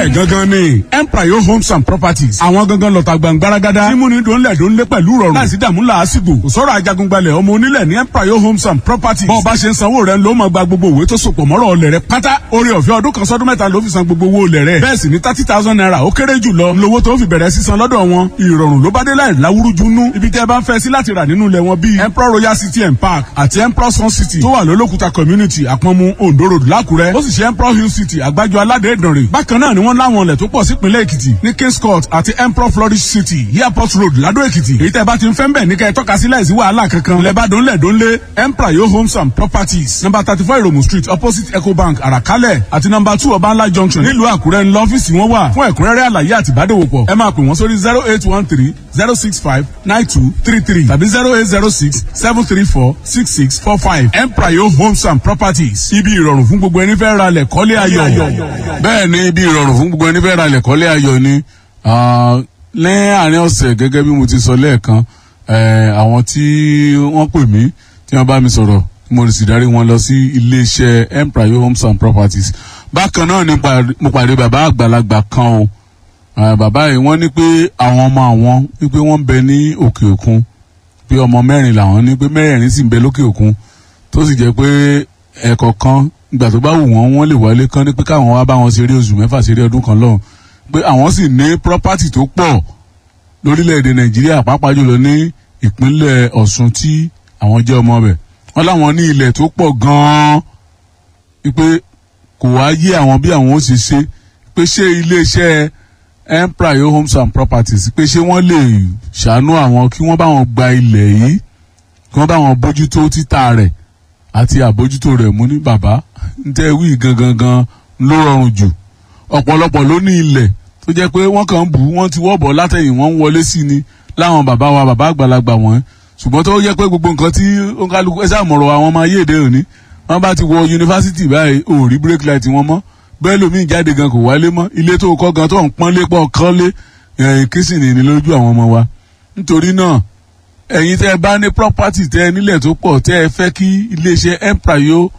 bẹ́ẹ̀ gangan ni empire homes and properties àwọn gangan lọ́ta gbàngbáragádá mímúni dòńlẹ̀ dòńlẹ̀ pẹ̀lú rọrùn láìsí dààmú làásìgbò kò sọ̀rọ̀ ajagungbalẹ̀ ọmọ onílẹ̀ ní empire homes and properties bọ́ọ̀ bá ṣe ń sanwó rẹ̀ ló máa gba gbogbo òwe tó sopọ̀ mọ́rọ̀ ọlẹ̀ rẹ̀ pátá orí ọ̀fẹ́ ọdún kan sọ́dún mẹ́ta ló fi san gbogbo owó olẹ̀ rẹ̀ bẹ́ẹ̀ sì ni thirty thousand naira ó kéré jù lọ lówó tó fi bẹ̀rẹ̀ sísan lọ́dọ̀ wọn ìrọ̀rùn ló bá dé láì láwúrújú nú ibi tẹ́ ẹ bá ń fẹ́ sí láti rà nínú ilẹ̀ wọn bíi emperor royal city and park àti emperor sun city tó wà lólókùta community àpọ̀nmu ondo road lákùrẹ́ ó sì ṣe emperor hill city àgbájọ aládé ìdànrè bákan náà ni wọ́n láwọn ilẹ̀ tó pọ̀ sípínlẹ̀ èkìtì ní kings court àti emperor flourish city airport road ládó èkìtì èyí tẹ́ ẹ bá ti ń fẹ́ ń bẹ̀ ní kẹ́ ẹ tọ́ka sí láìsí wàhálà kankan ilẹ̀ bá dónlẹ̀ dónlé emperor yo homes and properties number thirty four iromu street opposite ecobank àràkálẹ̀ àti number two ọbànlá junction nílùú àkúrẹ́ ńlọ ọ́fíìsì wọn wà fún ẹ̀kúnrẹ́rẹ́ àlàyé àti ìbádòwòpọ̀ ẹ máa pè wọ́n sórí zero eight one three zero six five nine two three three tàbí zero eight zero six seven three four six six four five emprayo homes and properties ibi ìrọ̀rùn fún gbogbo ẹni fẹ́ ra lẹ̀ kọ́lé ayọ̀. bẹ́ẹ̀ ni ibi ìrọ̀rùn fún gbogbo ẹni fẹ́ ra lẹ̀ kọ́lé ayọ̀ ni ní àárín ọ̀sẹ̀ gẹ́gẹ́ bí mo ti sọ lẹ́ẹ̀kan àwọn tí wọ́n pè mí tí wọ́n bá mi sọ̀rọ̀ mo sì darí wọn lọ sí iléeṣẹ́ emprayo homes and properties bákan náà ni mo pàdé bàbá àgbàlagbà kan o bàbá yìí wọ́n ní pé àwọn ọmọ àwọn wípé wọ́n ń bẹ ní òkè òkun pé ọmọ mẹ́rin làwọn ní pé mẹ́rẹ̀ẹ̀rin sì ń bẹ lókè òkun tó sì jẹ́ pé ẹ̀kọ́ kan ìgbà tó bá wù wọ́n wọ́n lè wọlé kán ní pé káwọn wá bá wọn ṣeré oṣù mẹ́fà ṣeré ọdún kan lọ́hùn pé àwọn sì ní property tó pọ̀ lórílẹ̀‐èdè nàìjíríà pàápàá jùlọ ní ìpínlẹ̀ ọ̀ṣun tí àwọn jẹ́ ọmọ bẹ̀ wọ́n láwọn ní ilẹ̀ tó pọ̀ gan-an wípé kò wá yé àwọn bí àwọn ó ṣe ṣe pé ṣé iléeṣẹ́ empire homes and properties pé ṣé wọ́n lè ṣàánú àwọn kí wọ́n bá wọn gba ilẹ̀ yìí kí wọ́n bá wọn bójútó títà rẹ̀ àti àbójútó rẹ̀ mú ní bàbá ń tẹ́ wí gangan gan ló rọrùn jù ọ̀pọ̀lọpọ̀ ló ní ilẹ̀ tó jẹ́ pé wọ́n kàn ń bù wọ́n ti wọ́bọ̀ látẹ̀yìn wọ́n ń wọlé sí ni láwọn bàbá wa bàbá àgbàlagbà wọ̀nyí ṣùgbọ́n tó yẹ pé gbogbo nǹkan tí ó ń kálukú ẹ sàmọ̀rọ̀ àwọn ọmọ ayé èdè òní wọ́n bá ti wọ yunifásitì báyìí ò rí break light wọn mọ́ bẹ́ẹ̀ lómi jáde gan kò wálé mọ́ ilé tó kọ́ gan tó ń pọ́n lé pọ̀ kán lé kìsìnì ní lójú àwọn ọmọ wa nítorí náà ẹ̀yin tẹ́ ẹ bá ní property tẹ́ ẹ nílẹ̀ tó pọ̀ tẹ́ ẹ fẹ́ kí iléeṣẹ́ emprayo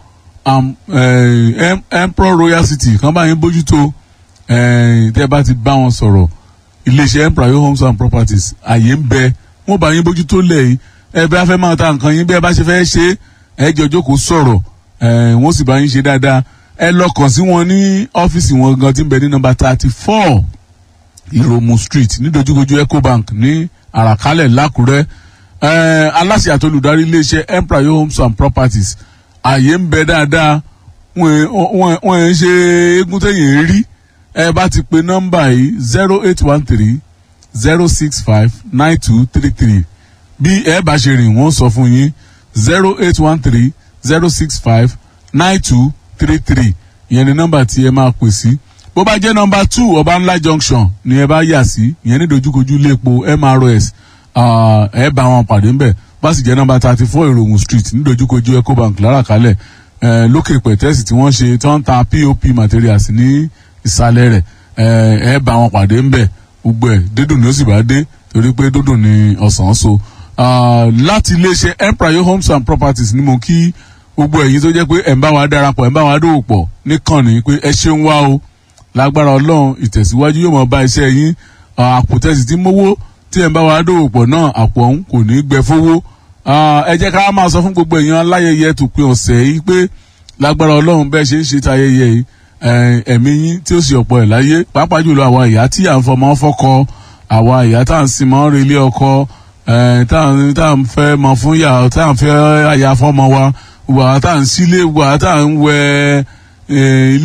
emperor royal city kan bá yín bójútó tẹ́ ẹ bá ti bá wọn sọ̀rọ̀ iléeṣẹ́ emprayo homes and properties àyè ń bẹ wọ́n bá yín bójútó lẹ̀ yìí ẹ bá fẹ́ máa ta nǹkan yín bí ẹ bá ṣe fẹ́ ṣe ẹ jọ jókòó sọ̀rọ̀ wọ́n sì bá yín ṣe dáadáa ẹ lọ kàn sí wọn ní ọ́fíìsì wọn gan tí ń bẹ ní nọ́mbà thirty four ìròmù street ní dojúkojú ecobank ní àràkálẹ̀ lákùrẹ́ aláṣẹ àtolùdarí iléeṣẹ́ emprayo homes and properties ààyè ń bẹ dáadáa wọ́n ń ṣe eégún tẹ̀yìn rí ẹ bá ti pe nọ́mbà yìí zero eight one three zero six five nine two three three bí ẹ bá ṣe rìn wọ́n sọ fún yín zero eight one three zero six five nine two three three ìyẹn ni nọ́mbà tí ẹ máa pè sí bó bá jẹ́ nọ́mbà two ọba ńlá junction ni ẹ bá yà sí ìyẹn ní dojúkojú iléepo mrs ẹ bá wọn pàdé ńbẹ̀ bá sì jẹ́ nọ́mbà thirty four ìròhùn street ní dojúkojú ecobank láràkálẹ̀ lókè pẹ̀tẹ́sì tí wọ́n ṣe tí wọ́n ń ta pop materials ní ìsàlẹ̀ rẹ̀ ẹ bá wọn pàdé ńbẹ̀ gbogbo ẹ̀ dídùn ni ó sì bá dé torí pé dídùn ni ọ̀sán so láti iléeṣẹ́ empire homes and properties ni mo kí gbogbo ẹ̀yin tó jẹ́ pé ẹ̀ ń bá wa darapọ̀ ẹ̀ ń bá wa dòwò pọ̀ níkànnì pé ẹ ṣeun wá o lágbára ọlọ́run ìtẹ̀síwájú yóò mọ̀ bá iṣẹ́ yín àpòtẹ́sì tí mówó tí ẹ̀ ń bá wa dòwò pọ̀ náà àpò ọ̀hún kò ní gbẹ fówó ẹ jẹ́ ká máa sọ fún gbogbo èèyàn aláyẹyẹ tó pin ọ̀sẹ̀ yìí pé lágbára ọlọ́run bẹ́ẹ̀ ṣe ń ṣe tayẹyẹ yìí ẹ̀mí yín tí ó sì ọ̀pọ̀ ẹ̀ láyé pàápàá jùlọ àwa ìyá tí à ń fọmọ fọ́kọ àwa ìyá tá à ń sin mọ́ relé ọkọ tá à ń fẹ́ mọ fún yà tá à ń fẹ́ àyà fọ́mọ wa wà tá à ń sílé wà tá à ń wẹ ilé